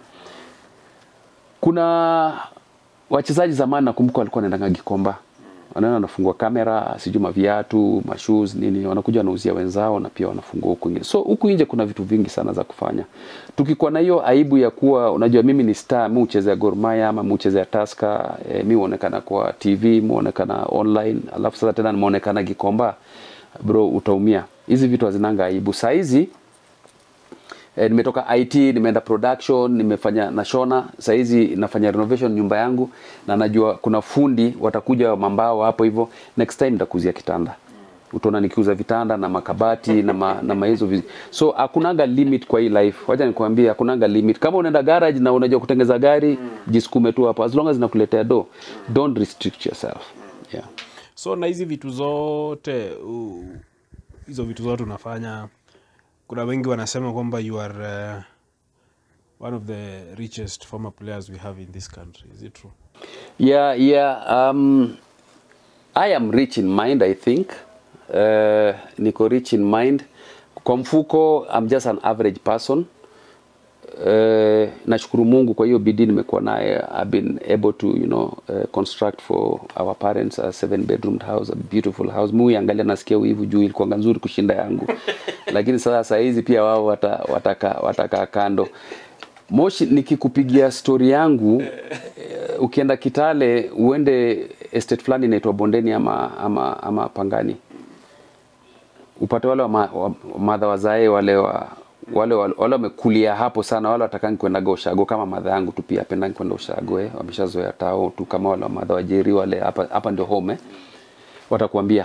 kuna wachezaji zamani nakumbuka walikuwa wanaendanga Gikomba wanaenda wanafungua kamera sijui maviatu mashoes nini wanakuja wanauzia wenzao na pia wanafungua huku nje so huku nje kuna vitu vingi sana za kufanya tukikuwa na hiyo aibu ya kuwa unajua mimi ni star mi uchezea Gor Mahia ama mi uchezea Tusker eh, mi huonekana kwa TV mi huonekana online alafu sasa tena nimeonekana Gikomba bro utaumia hizi vitu hazinanga aibu saa hizi E, nimetoka IT nimeenda production nimefanya nashona saizi nafanya renovation nyumba yangu na najua kuna fundi watakuja mambao hapo hivyo next time nitakuzia kitanda utaona nikiuza vitanda na makabati na ma, na mahizo vizi. so hakunanga limit kwa hii life wacha nikwambie hakunanga limit kama unaenda garage na unajua kutengeza gari jisukume tu hapo as long as inakuletea do don't restrict yourself yeah so na hizi vitu zote u- hizo vitu zote unafanya kuna wengi wanasema kwamba you are uh, one of the richest former players we have in this country is it true Yeah, yeah. Um, I am rich in mind, I think. uh, niko rich in mind kwa mfuko I'm just an average person uh, nashukuru Mungu kwa hiyo bidii nimekuwa naye I've been able to you know uh, construct for our parents a seven bedroom house a beautiful house mimi angalia nasikia wivu juu ilikuwa nzuri kushinda yangu lakini sasa saa hizi pia wao wata, wataka wataka kando Moshi nikikupigia story yangu eh, ukienda Kitale uende estate fulani inaitwa Bondeni ama, ama, ama Pangani upate wale wa, ma, wa madha wazae wale wa wale wale wale wamekulia hapo sana, wale watakangi kwenda ushago kama madha yangu tu pia apendangi kwenda ushago eh, wameshazoea tao tu kama wale wa madha wajeri wale hapa hapa ndio home eh, watakwambia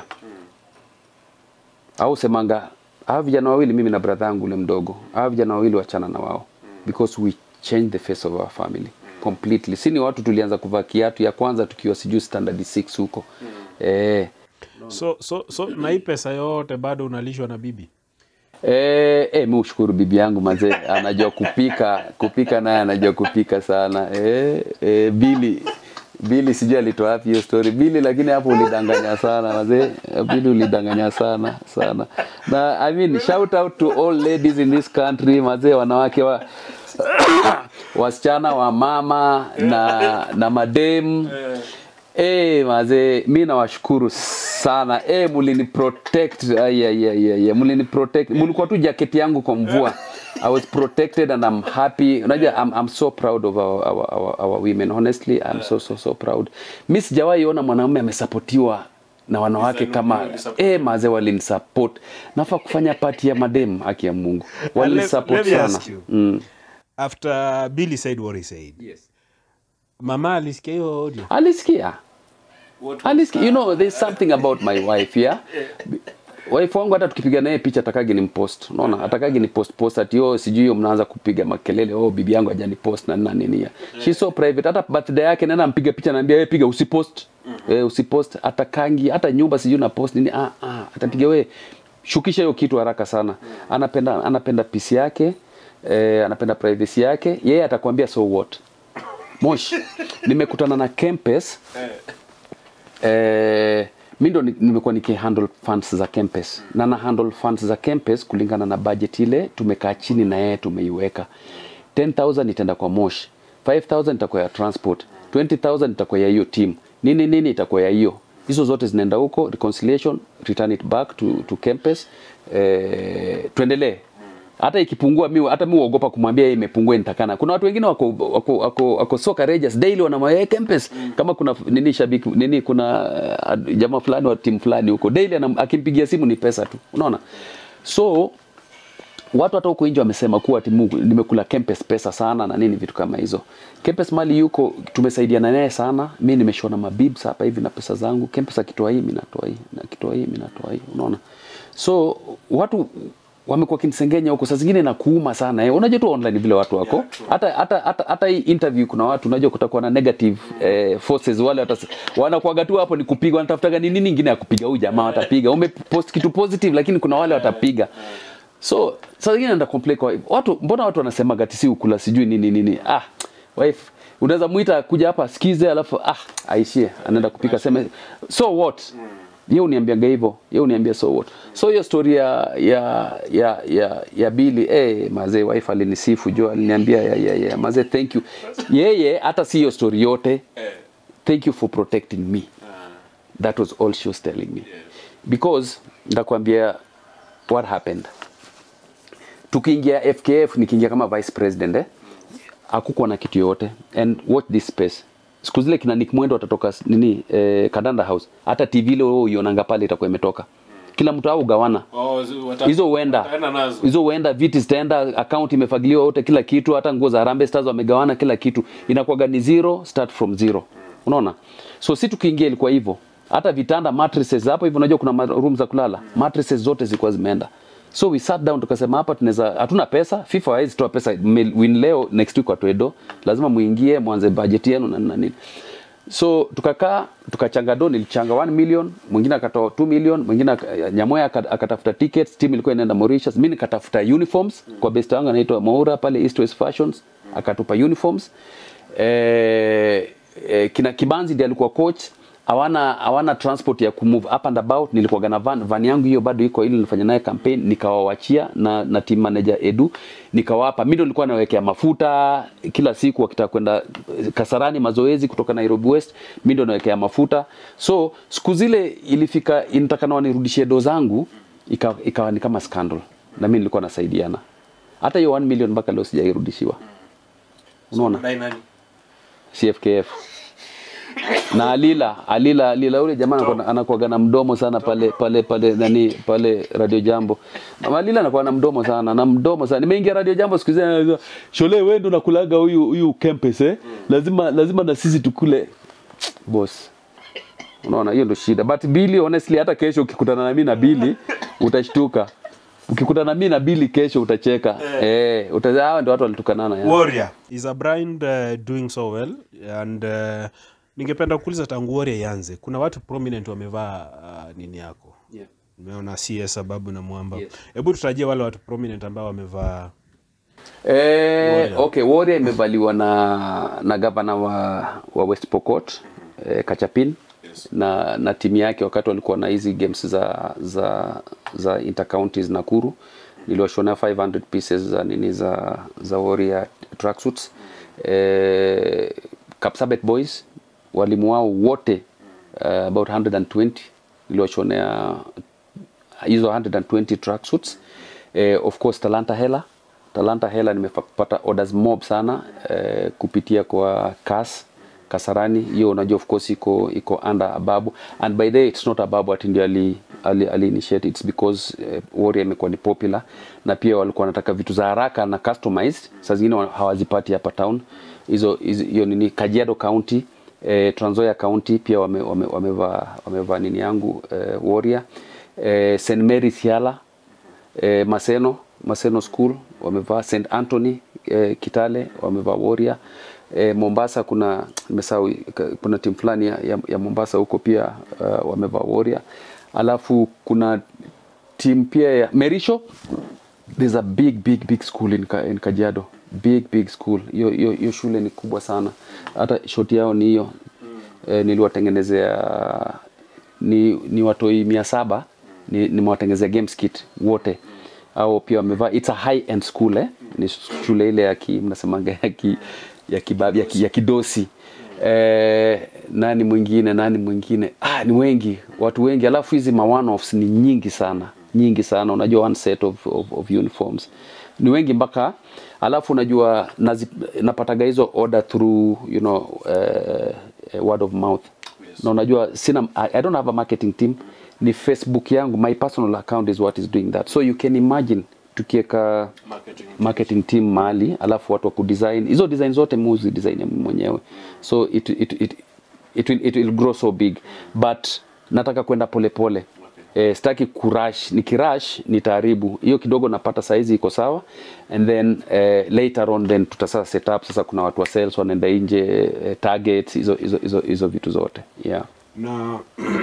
au semanga hawa vijana wawili mimi na brother yangu ule mdogo hawa vijana wawili wachana na wao because we change the face of our family completely si ni watu tulianza kuvaa kiatu ya kwanza tukiwa sijui standard 6 huko eh so, so, so na hii pesa yote bado unalishwa na bibi Eh, eh, mi ushukuru bibi yangu mazee, anajua kupika kupika, naye anajua kupika sana. Eh, eh, Bili Bili sijui alitoa wapi hiyo story Bili, lakini hapo ulidanganya sana mazee, Bili ulidanganya sana sana. Na I mean shout out to all ladies in this country mazee, wanawake wa wasichana wa mama na na madem Eh, mazee mi nawashukuru sana eh, mulini protect ay, ay, ay, ay, ay. mulini protect mulikuwa tu jacket yangu kwa mvua I was protected and I'm happy unajua I'm, I'm so proud of our, our, our, our women honestly I'm so so so proud mi sijawahi ona mwanamume amesapotiwa na wanawake kama eh, mazee walinisupport nafaa kufanya pati ya madem haki ya Mungu walinisupport let me sana ask you. mm. after billy said what he said mama alisikia hiyo audio alisikia alisikia you know there's something about my wife yeah wife wangu hata tukipiga naye picha atakagi ni mpost unaona atakagi ni post post ati oh sijui hiyo mnaanza kupiga makelele oh bibi yangu hajani post na nini nini she's so private hata birthday yake nenda mpiga picha naambia wewe piga usipost eh, usipost atakangi hata nyumba sijui na post nini ah ah atapiga wewe shukisha hiyo kitu haraka sana anapenda anapenda peace yake eh, anapenda privacy yake yeye atakwambia so what Mosh, nimekutana na Kempes eh, mi ndo ni- nimekuwa nikihandle funds za Kempes na na handle funds za Kempes kulingana na budget ile tumekaa chini na yeye tumeiweka 10000 itaenda kwa Mosh 5000 itakuwa ya transport 20000 itakuwa ya hiyo team nini nini itakuwa ya hiyo hizo zote zinaenda huko reconciliation return it back to, to Kempes eh, tuendelee hata ikipungua mi hata mi uogopa kumwambia yeye imepungua nitakana kuna watu wengine wako wako wako, wako so courageous daily wanamwambia Kempes kama kuna nini shabiki nini kuna uh, jamaa fulani wa timu fulani huko daily anam, akimpigia simu ni pesa tu unaona so watu hata huko nje wamesema kuwa timu nimekula Kempes pesa sana na nini vitu kama hizo. Kempes mali yuko tumesaidiana naye sana. Mimi nimeshona mabibs hapa hivi na pesa zangu. Kempes akitoa hii mimi natoa hii, na akitoa hii mimi natoa hii. Unaona? So watu wamekuwa kinisengenya huko saa zingine na kuuma sana eh. Unajua tu online vile watu wako hata hata hata hata hii interview kuna watu unajua kutakuwa na negative eh, forces wale wata wanakuaga tu hapo ni kupiga wanatafutaga nini nyingine ya kupiga huyu jamaa watapiga umepost kitu positive lakini kuna wale watapiga so saa zingine naenda complain kwa watu mbona watu wanasema gati si ukula sijui nini nini ah wife unaweza muita kuja hapa asikize alafu ah aishie anaenda kupika sema so what ye uniambiaga hivyo ye uniambia so what so hiyo story ya ya ya ya, ya bili eh mazee wife alinisifu jo aliniambia ya, ya, ya mazee thank you yeye hata si hiyo story yote thank you for protecting me that was all she was telling me because ndakwambia what happened tukiingia FKF nikiingia kama vice president eh hakukuwa na kitu yote and watch this space siku zile kina Nick Mwendo watatoka s- nini eh, Kadanda House hata TV ile wewe uionanga pale itakuwa imetoka kila mtu au gawana hizo huenda hizo huenda viti zitaenda account imefagiliwa yote kila kitu hata nguo za Harambee Stars wamegawana kila kitu inakuwaga ni zero start from zero unaona so si tukiingia ilikuwa hivyo hata vitanda mattresses hapo hivyo unajua kuna ma- room za kulala mattresses zote zilikuwa zimeenda so we sat down tukasema hapa tunaweza hatuna pesa FIFA haizi toa pesa Mme- win leo next week watoe lazima muingie mwanze budget yenu na na nini so tukakaa tukachanga do nilichanga 1 million mwingine akatoa 2 million mwingine aka- nyamoya aka- akatafuta tickets team ilikuwa inaenda Mauritius mimi nikatafuta uniforms kwa best wangu anaitwa Maura pale East West Fashions akatupa uniforms eh, eh, kina Kibanzi ndiye alikuwa coach hawana hawana transport ya kumove up and about nilikuwa na van van yangu hiyo bado iko ili nilifanya naye campaign nikawawachia na na team manager Edu nikawapa mimi ndo nilikuwa nawekea mafuta kila siku wakitaka kwenda eh, Kasarani mazoezi kutoka Nairobi West mimi ndo nawekea mafuta so siku zile ilifika inatakana wanirudishie do zangu ikawa ika ni kama scandal na mimi nilikuwa nasaidiana hata hiyo 1 million mpaka leo sijairudishiwa unaona Unadai nani? CFKF na Alila Alila Alila yule jamaa anakuwa- anakuwaga na mdomo sana pale pale pale nani pale Radio Jambo. Mama Alila anakuwa na mdomo sana na mdomo sana. Nimeingia Radio Jambo siku hizi anasema, Shole wewe ndo nakulaga huyu huyu Kempes eh? Lazima lazima na sisi tukule. Boss. Unaona hiyo ndo shida. But Billy honestly hata kesho ukikutana na mimi na Billy utashtuka. Ukikutana na mimi na Billy kesho utacheka. Eh, eh utaza hawa ndio watu walitukanana ya. Warrior is a brand uh, doing so well and uh, ningependa kuuliza tangu Warrior ianze, kuna watu prominent wamevaa uh, nini yako? Yeah. Nimeona CS Sababu na Mwamba. Yes. Hebu tutajie wale watu prominent ambao wamevaa Eh, Warrior. okay, Warrior imevaliwa na na gavana wa, wa West Pokot eh, Kachapin na na timu yake wakati walikuwa na hizi games za za za intercounties Nakuru niliwashonea 500 pieces za nini za za Warrior tracksuits eh, Kapsabet Boys walimu wao wote uh, about 120 niliwashonea hizo 120 tracksuits eh, of course Talanta Hela Talanta Hela nimepata orders mob sana eh, kupitia kwa CAS Kasarani hiyo unajua of course iko iko under Ababu and by the way it's not Ababu ati ndio ali, ali, ali initiate it's because eh, Warrior imekuwa ni popular na pia walikuwa wanataka vitu za haraka na customized saa zingine wa- hawazipati hapa town hizo hizo- hiyo nini Kajiado County eh, Trans Nzoia County pia wame, wame, wamevaa wamevaa nini yangu eh, Warrior eh, St Mary Siala eh, Maseno Maseno School wamevaa St Anthony eh, Kitale wamevaa Warrior eh, Mombasa kuna nimesahau ka- kuna timu fulani ya, ya, ya Mombasa huko pia uh, wamevaa Warrior alafu kuna timu pia ya Merisho there's a big big big school in, Ka, in Kajiado big big school hiyo hiyo hiyo shule ni kubwa sana hata shoti yao ni hiyo eh, niliwatengenezea ni, ni watoi mia saba ni, nimewatengenezea games kit wote au pia wamevaa it's a high end school eh? ni shule ile ya ki mnasemanga ya ki ya kibabi ya, ki, ya kidosi eh, nani mwingine nani mwingine ah, ni wengi watu wengi alafu hizi ma one offs ni nyingi sana nyingi sana unajua one set of, of, of uniforms ni wengi mpaka alafu unajua nazi, napataga hizo order through you know uh, word of mouth na unajua sina I, I don't have a marketing team ni facebook yangu my personal account is what is doing that so you can imagine tukiweka marketing. marketing team mahali alafu watu wa kudesign hizo design zote muzi design ya mimi mwenyewe so it, it, it, it, will, it will grow so big but nataka kwenda polepole eh, sitaki kurash nikirash nitaharibu hiyo kidogo napata saizi iko sawa and then eh, later on then tutasasa set up sasa kuna watu wa sales wanaenda nje eh, targets hizo hizo hizo hizo vitu zote yeah na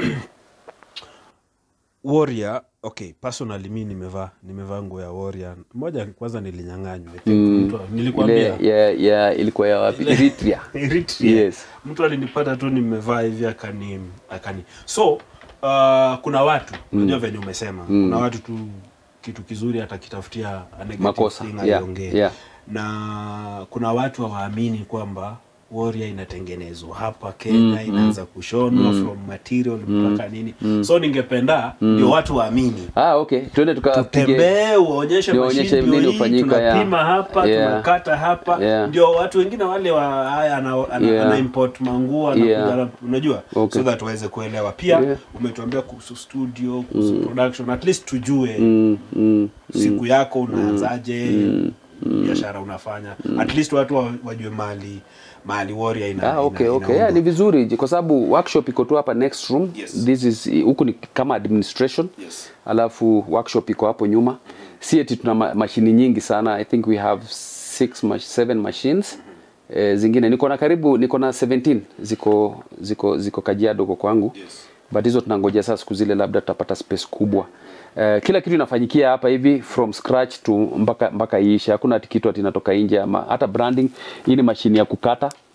Warrior okay personally mi nimevaa nimevaa nguo ya Warrior moja kwanza nilinyang'anywa I think mtu- ile nilikwambia ya, ya ilikuwa ya wapi Eritrea Eritrea. Yes. mtu alinipata tu nimevaa hivi akani akani so uh, kuna watu unajua venye umesema kuna watu tu kitu kizuri atakitafutia a negative Makosa. thing Yeah, aiongee. yeah. na kuna watu hawaamini kwamba Warrior inatengenezwa hapa Kenya inaanza kushonwa from material mpaka nini so ningependa ndio watu waamini ah okay twende tukapige tembee uonyeshe Nionyeshe mashine nini ndio hii, hufanyika, yeah. tunapima hapa Yeah. tunakata hapa Yeah. ndio watu wengine wale wa haya ana, ana, Yeah. ana import manguo anakuja Yeah. na- unajua Okay. so that waweze kuelewa pia Yeah. umetuambia kuhusu studio kuhusu production at least tujue mm, mm, siku yako unaanzaje biashara unafanya at least watu wa- wajue mali mali warrior ina, Ah, okay, ina, okay. Yeah, inaundwa. ni vizuri kwa sababu workshop iko tu hapa next room. Yes. This is huku ni kama administration. Yes. Alafu workshop iko hapo nyuma. Si eti tuna ma mashini nyingi sana. I think we have six mach seven machines. Eh, zingine niko na karibu niko na 17 ziko ziko ziko Kajiado huko kwangu. Yes. But hizo tunangojea sasa siku zile labda tutapata space kubwa. Uh, kila kitu inafanyikia hapa hivi from scratch to mpaka mpaka iishe. Hakuna ati kitu ati inatoka nje ama hata branding. Hii ni mashini ya kukata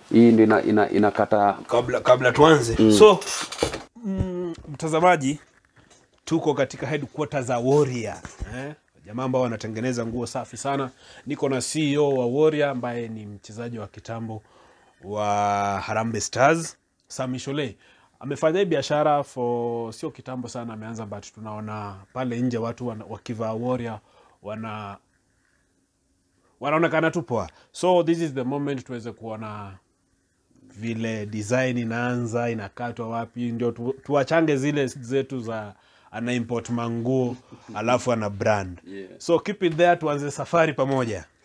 hii ndio ina, ina, inakata kabla kabla tuanze so mm, mtazamaji tuko katika headquarters za warrior eh? jamaa ambao wanatengeneza nguo safi sana niko na ceo wa warrior ambaye ni mchezaji wa kitambo wa harambe stars sami shole amefanya hii biashara for sio kitambo sana ameanza but tunaona pale nje watu wana, wakivaa warrior wana wanaonekana tu poa so this is the moment tuweze kuona vile design inaanza inakatwa wapi ndio tu, tuwachange zile zetu za ana import manguo alafu ana brand Yeah. so keep it there tuanze safari pamoja